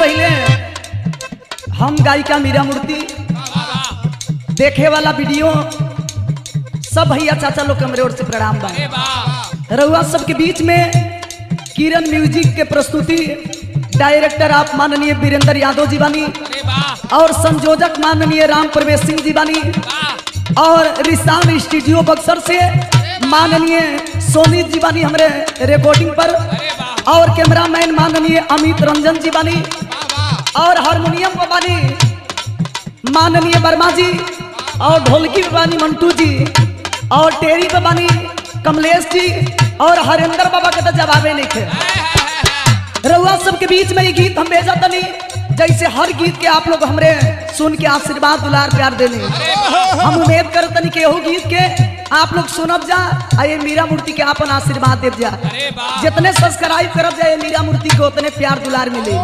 पहले हम गायिका मीरा मूर्ति देखे वाला वीडियो सब भैया चाचा लोग के मेरे ओर से प्रणाम बा रउआ सबके बीच में किरण म्यूजिक के प्रस्तुति डायरेक्टर आप माननीय वीरेंद्र यादव जी बानी और संयोजक माननीय राम प्रवेश सिंह जी बानी और रिसान स्टूडियो बक्सर से माननीय सोनी जी बानी हमारे रिकॉर्डिंग पर और कैमरामैन माननीय अमित रंजन जी बानी और हारमोनियम पर बानी माननीय वर्मा जी और ढोलकी पे बानी मंटू जी और टेरी पे बानी कमलेश जी और हरेंद्र बाबा के तो जवाबे नहीं थे रउआ सबके बीच में ये गीत हम भेजा तनी जैसे हर गीत के आप लोग हमरे सुन के आशीर्वाद दुलार प्यार देनी हम उम्मीद कर तनी के एहू गीत के आप लोग सुनब जा आ ये मीरा मूर्ति के अपन आशीर्वाद देव जा जितने सब्सक्राइब करब जा ये मीरा मूर्ति को उतने प्यार दुलार मिले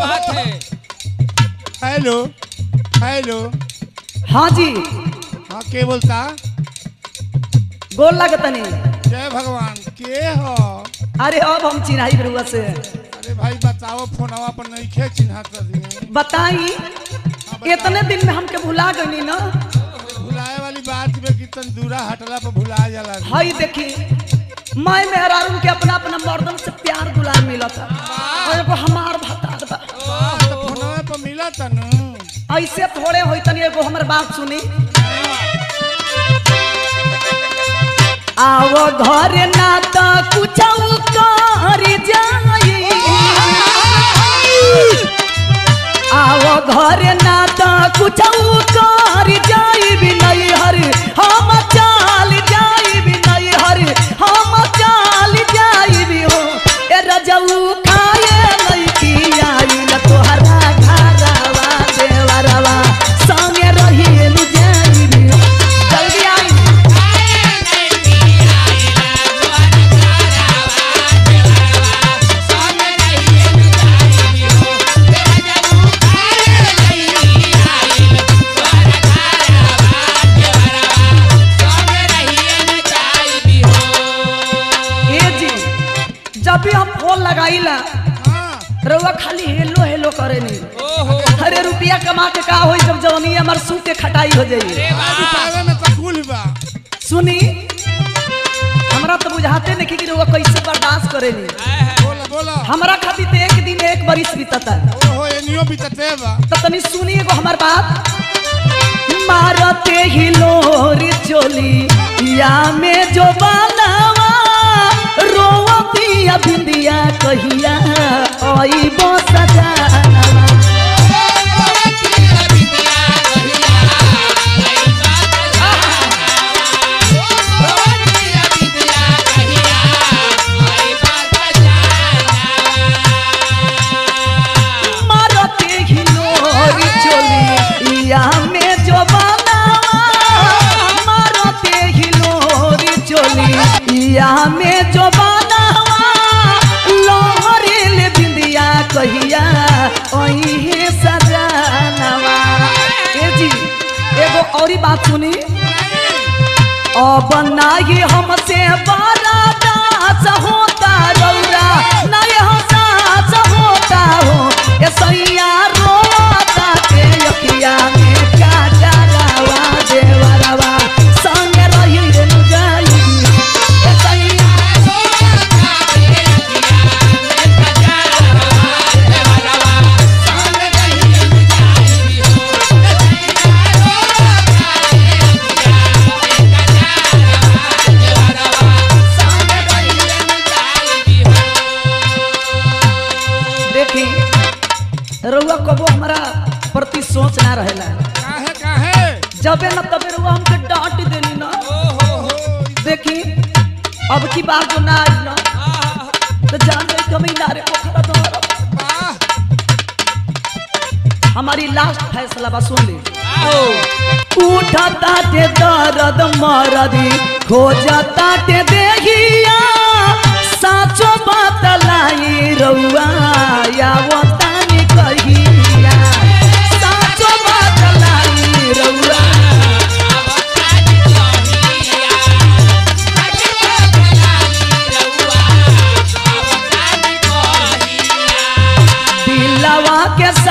हेलो हेलो हाँ जी हाँ के बोलता गोल लगतनी जय भगवान के हो अरे अब हम चिन्हाई रउआ से अरे भाई बताओ फोनवा पर नहीं खे चिन्हा कर बताई इतने दिन में हमके भुला गई ना भुलाए वाली बात में कि तन दूरा हटला पर भुला जाला हई देखी मैं मेहरारून के अपना अपना मर्दन से प्यार दुलार मिला था और एगो हमार भतार बा तो फोनवा पर मिला तनु ऐसे थोड़े होई तनी एगो हमर बात सुनी आओ घर ना तो कुछ कर जाई आओ घर ना तो कुछ कर जाई भी नहीं हर हम चाल जाई भी नहीं हर हम चाल जाई भी हो ए रजऊ खाए नहीं की आई न तोहरा घरवा देवरवा संगे रही लु जाई भी हो जल्दी आई ए जी जब भी हम फोन लगाईला हाँ रउआ खाली हेलो हेलो करे नी अरे रुपया कमा के का होई जब जवानी हमार सू के खटाई हो जाई अभी पावे में तो कुल बा सुनी हमरा तो बुझाते नहीं कि रउआ कैसे बर्दाश्त करे नी बोला बोला हमरा खातिर तो एक दिन एक बरिस बीतता ओहो एनियो भी तते बा तो तनी सुनी एगो हमार बात मारते ही लोरी चोली या में जो बनावा रोवतिया बिंदिया कहिया ओई बो सजानवा मारते ही लोरी चोली या में जो बनावा मारते ही लोरी चोली या में जो बनावा लोहरे ले बिंदिया कहिया ओही हे सजानवा ए जी एगो औरी बात सुनी अब नाही हमसे बड़ा दास होता रौरा नहीं हसास होता हो ए सैया रोता के अखिया में काटा रावा देवरवा संग रही रे नु जाई ए सैया देखी रउआ कबो हमारा प्रति सोच ना रहेला काहे काहे जबे न तबे रउआ हमके डांट देनी ना देखी अब की बार जो ना आई ना तो जान गई कमी ना रे पोखरा तुम्हारा वाह हमारी लास्ट फैसला बा सुन ली उठता ते दर्द मरदी खोजता ते देहिया साचो बात लाई रउआ या वो तानी कहिया साचो बात लाई रउआ दिलवा के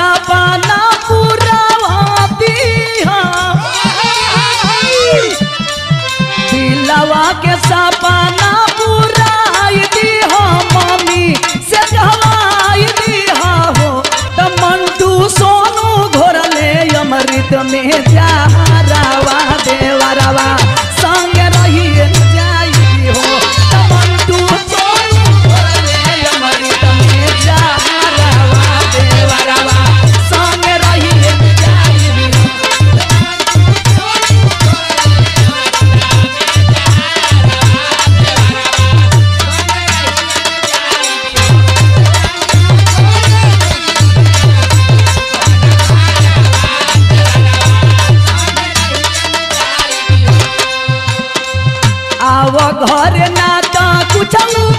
सपना पुराई दी हो मम्मी से कहवाई दी हो त मंटू सोनू घोरले अमृत में जारावा देवरवा संग रही जाई हो त मंटू सोनू घोरले अमृत में जारावा देवरवा संग रही जाई हो आव घर ना त कुछ